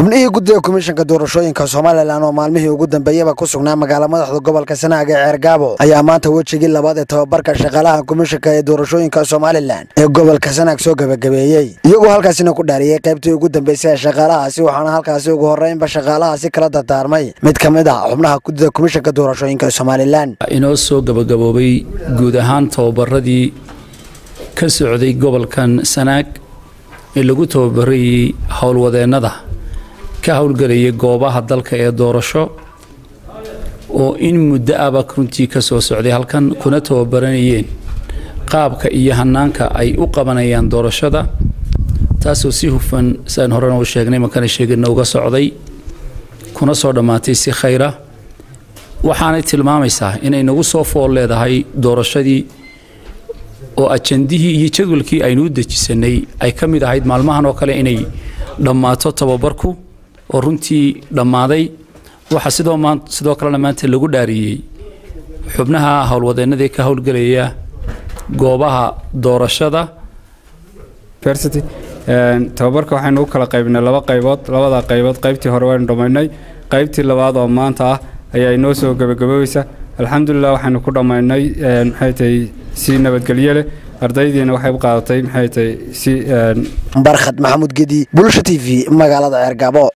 xubnihii guddiga komishanka doorashooyinka somalilan oo maalmihii ugu dambeeyaba ku sugnaa magaala madaxda gobolka sanaag ee ceergaabo ayaa maanta wejigii labaad ee tababarka shaqaalaha komishanka ee doorashooyinka somalilan ee gobolka sanaag soo gebagabeeyey iyagoo halkaasina ku dhaariyey qaybtii ugu dambeysay ee shaqaalahaasi waxaana halkaasi ugu horreynba shaqaalahaasi kala dardaarmay mid ka mid ah xubnaha guddida komishanka doorashooyinka somalilan inoo soo gabagaboobay guud ahaan tababaradii ka socday gobolkan sanaag ee lagu tababarayey howlwadeennada ka howlgelaya goobaha dalka ee doorasho oo in muddo aba runtii ka soo socday halkan kuna tababaranayeen qaabka iyo hanaanka ay u qabanayaan doorashada taasoo si hufan siaan horena u sheegnay makana sheegina uga socday kuna soo dhammaatay si khayra waxaanay tilmaamaysaa inay nagu soo fool leedahay doorashadii oo ajandihii iyo jadwalkii aynu u dejisanay ay ka mid ahayd maalmahan oo kale inay dhammaato tababarku oo runtii dhammaaday waxaa sidoo sidoo kalena maanta lagu dhaariyey xubnaha howlwadeennadii ka howlgelaya goobaha doorashada tababarka waxaynu u kala qaybnay laba qaybood labada qaybood qaybtii hore waynu dhammaynay qaybtii labaad oo maanta ah ayaa inoo soo gebagaboobeysa alxamdulilah waxaynu ku dhammaynay maxay tahay si nabadgelyo leh ardaydiina waxay u qaadatay maxay tahay si barkhad maxamuud gedi bulsha t v magaalada ceergaabo